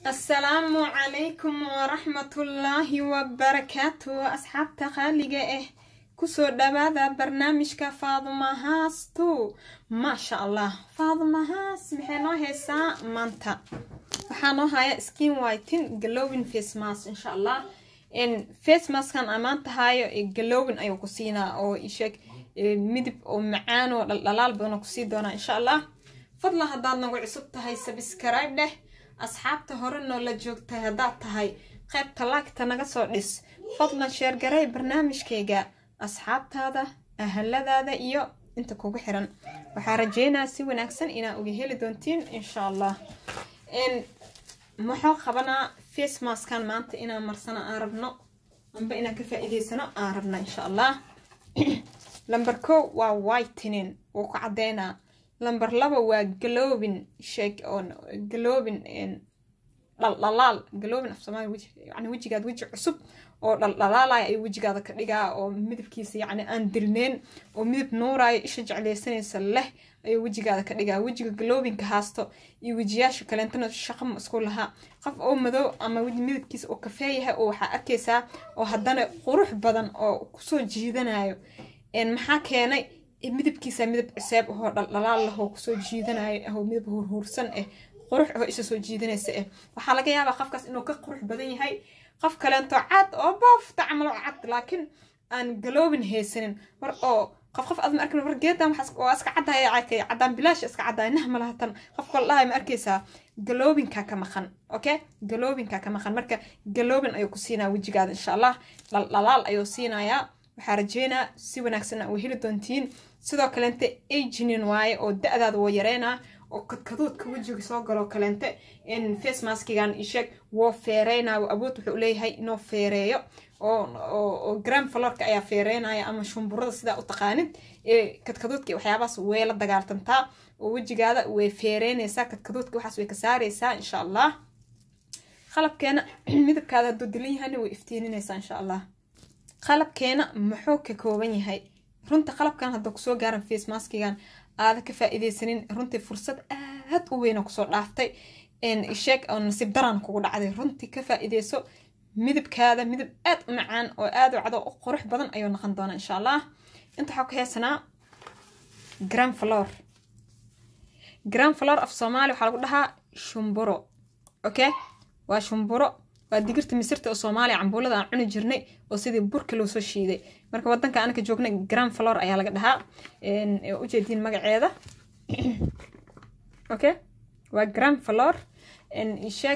asalaamu calaykum waraxmatullaahi wabarakaatu asxaabta qaaliga ah kusoo dhawaada barnaamijka faadumahaastu maasha allah faadumahaas maxay noo haysaa maanta waxaa noo haya skin whitin galowin face mask insha allah face maskan aan maanta hayo galowin ayuu ku siinaa oo isheeg midib oo macaan oo dhaldhalaal badan oo kusii doonaa insha allah fadlan haddaad nagu cusub tahay sabscribe dheh asxaabta hore noola joogtay haddaad tahay qaybta laagta naga soo dhis fadlan sheergarey barnaamijkayga asxaabtaada ahaladaada iyo inta kugu xiran waxaa rajeynaa si wanaagsan inaa uga heli doontiin insha allah muxuu qabanaa face maskan maanta inaan marsano aan rabno amba inaan ka faa-iideysano aan rabna insha allah lamber ko waa whitening wuu ku cadeynaa lamber laba waa galobin sheeg oo galobin dhaldhalaal galobin af soomaali yani wejigaada weji cusub oo dhaldhalaalaya ayuu wejigaada ka dhigaa oo midabkiisa yacni aan dilneen oo midab nuuraayo isha jecleysanaysa leh ayuu wejigaada ka dhigaa wejiga galobinka haasto iyo wejiyaasha kaleentana shaqama isku lahaa qof oo madow ama midabkiisa oo kafee yahay oo waxaa arkaysaa oo haddana qurux badan oo kusoo jiidanayo maxaa keenay midabkiisa midab ciseeb ahoo dhaldhalaal lahoo kusoo jiidanayo ahoo midab hurhuursan ah qurux ahoo isha soo jiidanaysa ah waxaa laga yaabaa qofkaas inuu ka qurux badan yahay qof kaleento cad oo boofta camalo cad laakiin aan galoobin haysanin war oo qof qof aad ma arkin war geedan waa iska caddaaya cakay caddaan bilaash iska caddaaya nah ma lahatan qofka la dhahay ma arkaysaa galoobinkaa ka maqan okay galoobinkaa ka maqan marka galoobin ayuu ku siinaa wejigaada insha allah dhaldhalaal ayuu siinayaa waxaa rajeynaa si wanaagsan uu heli doontiin sidoo kaleente aginin waaye oo da-daada woo yareynaa oo kadkaduudka wejiga soo galoo kaleente face maskigan isheeg woo feereynaa awood wuxuu leeyahay inuu feereeyo oo gram falorka ayaa feereynaya ama shumburada sidaa u taqaanid kadkaduudka waxyaabahaas way la dagaaltantaa oo wejigaada way feereynaysaa kadkaduudka waxaas way ka saaraysaa insha allah qalabkeena midabkaada hadduu dilan yahayna way iftiininaysaa insha allah qalabkeena muxuu ka kooban yahay runta qalabkan hadda kusoo gaaran face maskigan aada ka faa-iideysanin runtii fursad aad u weyna kusoo dhaaftay sheeg oo nasiib daran kugu dhacday runtii ka faa-iideyso midabkaada midab aad u macaan oo aad u cado u qurux badan ayuu noqon doonaa insha allah inta waxaa ku heesanaa gram flor gram flor af soomaali waxaa lagu dhahaa shumburo okay waa shumburo waa digirta misirta oo soomaaliya cambuulada aan cuni jirnay oo sidii burka loo soo shiiday marka wadanka anaka joognay gram flor ayaa laga dhahaa ujeediin magaceeda okay waa gram flor sheeg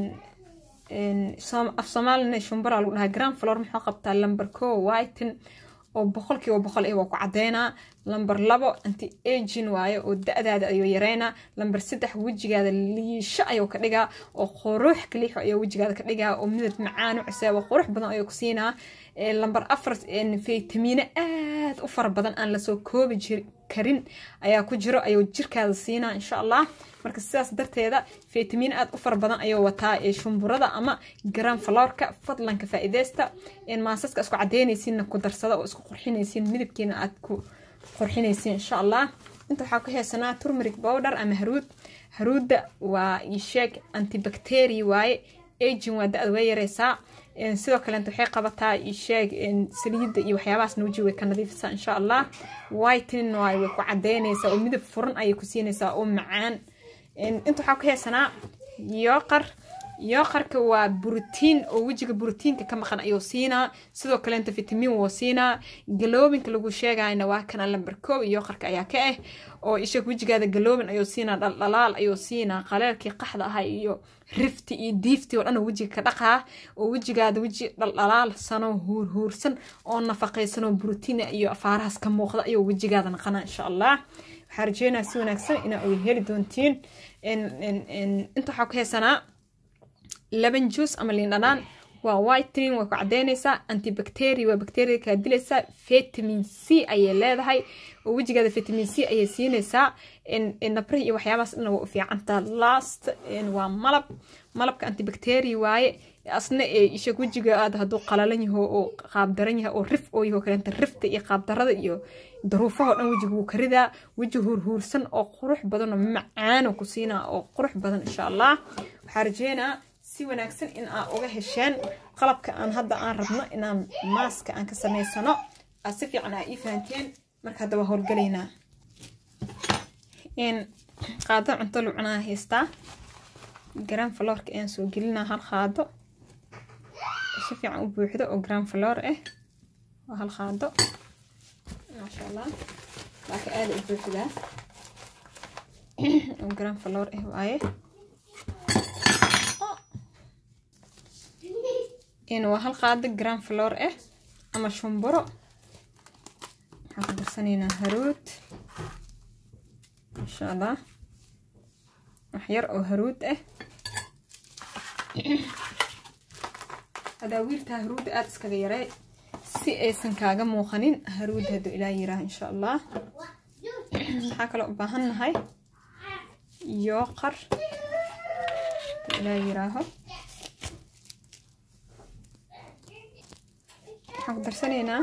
af soomaalina shumbura lagu dhahaa gram flor muxuu qabtaa lamber ko whiten oo boqolkiiba boqol eh waa ku cadeynaa lamber labo anti agin waayo oo da-daada ayuu yareynaa lamber saddex wejigaada liisho ayuu ka dhigaa oo qurux kaliixo ayuu wejigaada ka dhigaa oo midab macaan u cisaabo qurux badan ayuu ku siinaa lamber afar faytamiino aad u fara badan aan lasoo koobi jir karin ayaa ku jiro ayuu jirkaada siinaa insha allah marka sidaas darteeda faytamiin aad u fara badan ayuu wataa ee shumburada ama garan faloorka fadlanka faa-ideysta maasaska isku cadeynaysiinna ku darsada oo isku qurxinaysiin midabkiina aad ku qurxinaysiin insha allah inta waxaa ku heesanaa turmeric bowder ama haruud haruudda waa isheeg antibacteria waaye agin waa da-da way yareysaa sidoo kaleenta waxay qabataa isheeg saliidda iyo waxyaabahaasna weji way ka nadiifisaa insha allah whitening waay way ku cadeynaysaa oo midab furan ayay ku siinaysaa oo macaan inta waxaa ku heesanaa yooqar yooqarka waa brotiin oo wejiga brotiinka ka maqan ayuu siinaa sidoo kaleenta fitamiin wuu siinaa galoobinka lagu sheegayna waa kana lamber koob yooqarka ayaa ka ah oo isheeg wejigaada galoobin ayuu siinaa dhaldhalaal ayuu siinaa qaleelkii qaxda ahaa iyo rifti iyo diifti oo dhan wejiga ka dhaqaa oo wejigaada weji dhaldhalaal sanoo huurhuursan oo nafaqaysan oo brotiin iyo afaarahaas ka muuqda ayuu wejigaada naqanaa insha allah waxaa rajeynaa si wanaagsan inaa uga heli doontiin inta waxaa ku heesanaa laban juice ama liindhanaan waa whitening way ku cadeynaysaa antibacteria waa bacteria kaa dilaysaa vitamin c ayay leedahay oo wejigaada vitamin c ayay siinaysaa nabrihi iyo waxyaabahaas dhan waa u fiicantaa last waa malab malabka antibacteria waaye asna ishag wejiga aad hadduu qalalan yaho oo qaabdaran yahay oo rif oo yaho kaleenta rifta iyo qaabdarada iyo daruufahoo dhan wejiga wuu ka ridaa weji huurhuursan oo qurux badan oo macaano ku siinaa oo qurux badan insha allah waxaa rajeynaa si wanaagsan in aa uga hesheen qalabka aan hadda aan rabno inaan maaska aan ka samaysano aad si fiican aa ii fahanteen marka hadda waa howlgalaynaa qaado cunto lucnaa haystaa garan faloorka ayaan soo gelinaa hal qaado si fiican u buuxdo oo garan faloor ah waa hal qaado maasha allah laakiin aada u buuxdaa oo garan faloor ah waaye waa hal qaado garan faloor ah ama shumburo waxaan ku darsanaynaa haruud insha allah wax yar oo haruud ah adaawiiltaa haruudda aada iskaga yarey si aysan kaaga muuqanin haruud hadduu ilaa yiraaho insha allah maxaa kaloo u baahan nahay yooqar hadduu ilaa yiraaho waxaan ku darsanaynaa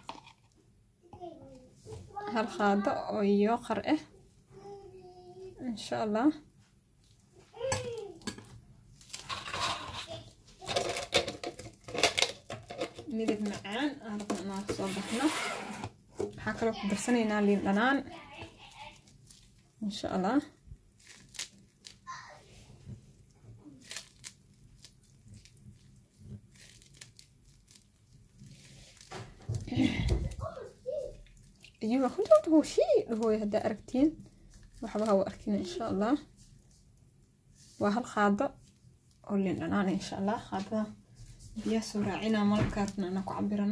hal qaado oo yooqar ah insha allah midab macaan aan rabno inaan kasoo baxno waxaa kaloo ku darsanaynaa liin dhanaan insha allah ayuga hudud hushii dhahooy haddaa aragtiin waxba hawa arkina insha allah waa hal qaado oo liin dhanaan insha allah qaadada biyaa soo raacinaa malabkaa rabna inaan ku cabirano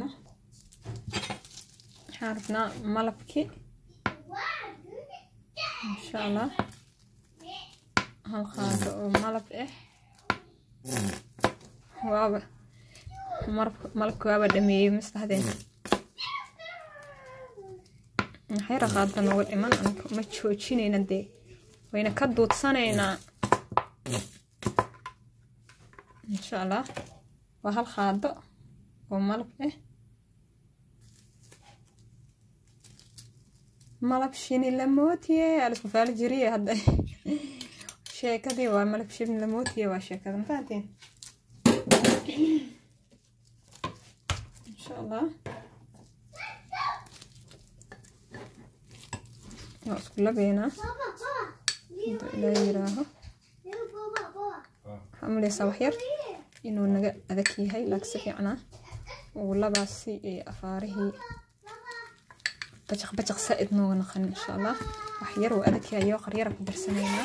waxaan rabnaa malabkii insha allah hal qaado oo malab ah waaba malabka waaba dhameeyey mastahdeen maxay raqaada nooga dhiman anaga ma joojinayna dee wayna ka duudsanaynaa insha allah waa hal qaado oo malab ah malab shini lamootiye alisku faali jiriye hadda sheekadii waa malab shini lamootiye waa sheekada ma fahanteen insha allah waa isku labeynaa haduu ilaa yiraaho waxaa umaleysaa waxyar inuu naga adag yahay laakiin si fiicnaa uu labaasi ee afaarihii bajaq bajaq saa-id nooga naqan insha allah wax yar uu adag yahay yoo qaryara ku darsanaynaa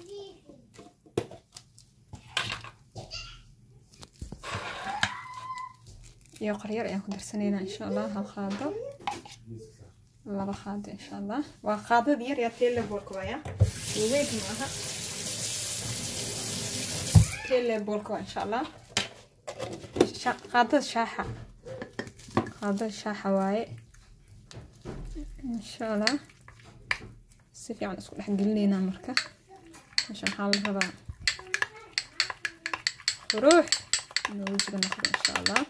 iyo qaryar ayaan ku darsanaynaa insha allah hal qaado laba qaado insha allah waa qaadada yar yaa telebolka waaya weyn maaha telebolka waa insha allah qaadada shaaxa qaadada shaaxa waaye insha allah si fiican isku dhex gelinaynaa marka meesha maxaa la rabaa quruux inuu wejiga noqdo insha allah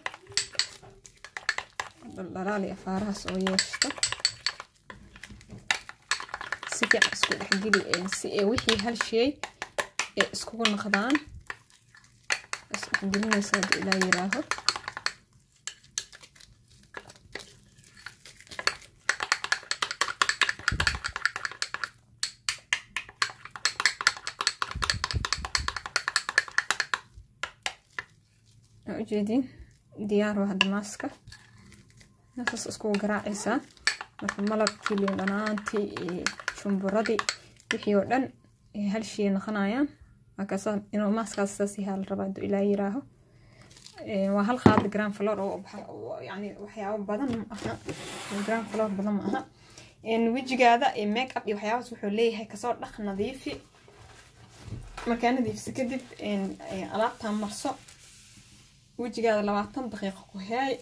dhaldhalaal iyo afaarahaas oo yeeshto si fiican isku dhexgeli si ee wixii hal shay ee iskugu noqdaan isdhexgelinaysa haddii ilaa yiraaho ujeedin diyaar waa hadda maaska meeshaas iskugu garaacaysaa marka malabkii liin dhanaantii iyo shumburadii wixii oo dhan hal shay noqonayaan markaasa inuu maaskaas saas yahaa la rabaa hadduu ilaa yiraaho waa hal qaada grand flor oo yani waxyaabo badan ma aha grand flor badan ma aha wejigaada make up iyo waxyaabaas wuxuu leeyahay kasoo dhaq nadiifi markaa nadiifisa kadib alaabtan marso wejigaada labaatan daqiiqo ku heey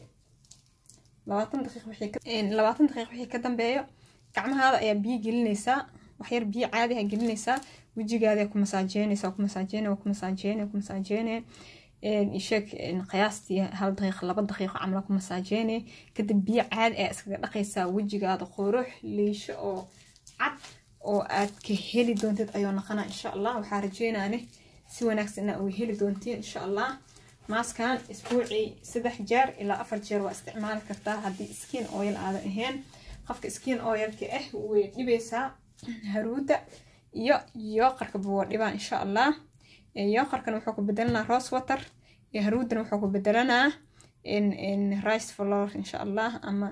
labaatan daqiiq wixii ka labaatan daqiiq wixii ka dambeeyo gacmahaada ayaa biyo gelinaysaa waxyar biyo caadi ha gelinaysaa wejigaada ku masaajeynaysaa ku masaajeynaya ku masaajeynaya ku masaajeynaya isheeg qiyaastii hal daqiiq laba daqiiqo camla ku masaajeyne kadib biyo caadi ayaa iskaga dhaqaysaa wejigaada qurux liisho oo cad oo aad ka heli doontid ayuu noqonaa insha allah waxaa rajeynaane si wanaagsan inaa uga heli doontiin insha allah maaskan isbuucii saddex jeer ilaa afar jeer waa isticmaali kartaa haddii skin oil aadan ahayn qofka skin oilka ah way dhibaysaa haruuda iyo yooqarkaba waa dhibaa insha allah yooqarkan wuxuu ku bedelanaa rose water iyo haruudana wuxuu ku bedelanaa rice floor insha allah ama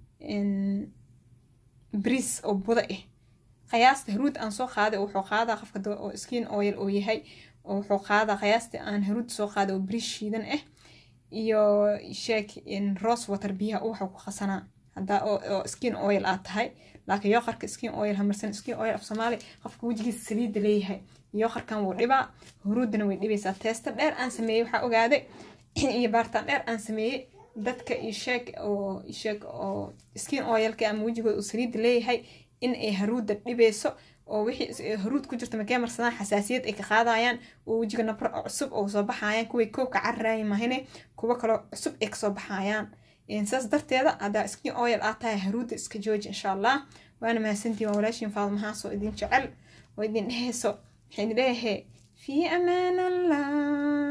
bris oo buda ah qiyaasta haruud aan soo qaaday wuxuu qaadaa qofka oo skin oil oo yahay oo wuxuu qaadaa qiyaasta aan haruud soo qaaday oo bris shiidan ah iyo sheek rose water biyaha waxuu ku qasanaa haddaa oo skin oil aad tahay laakiin yooqarka skin oil hamarsan skin oil af soomaali qofka wejigiisa saliidda leeyahay yooqarkan wuu dhibaa huruudana way dhibaysaa teesta dheer aan sameeyey waxaa ogaaday iyo baartaan dheer aan sameeyey dadka isheeg oo isheeg oo skin oilka ama wejigooda uu saliidda leeyahay in ay haruudda dhibayso oo wixii haruud ku jirta makee marsadaan xasaasiyad ay ka qaadayaan oo wejiga nabro cusub oo soo baxayaan kuway koobka cararaaya mahine kuwo kaloo cusub ay kasoo baxayaan saas darteeda haddaa skin oil aad tahay haruudda iska jooji insha allah waana mahadsantiin waa walaashiin faadmahaas oo idin jecel oo idin dhehayso waxay idin leeyahay fii amaan allah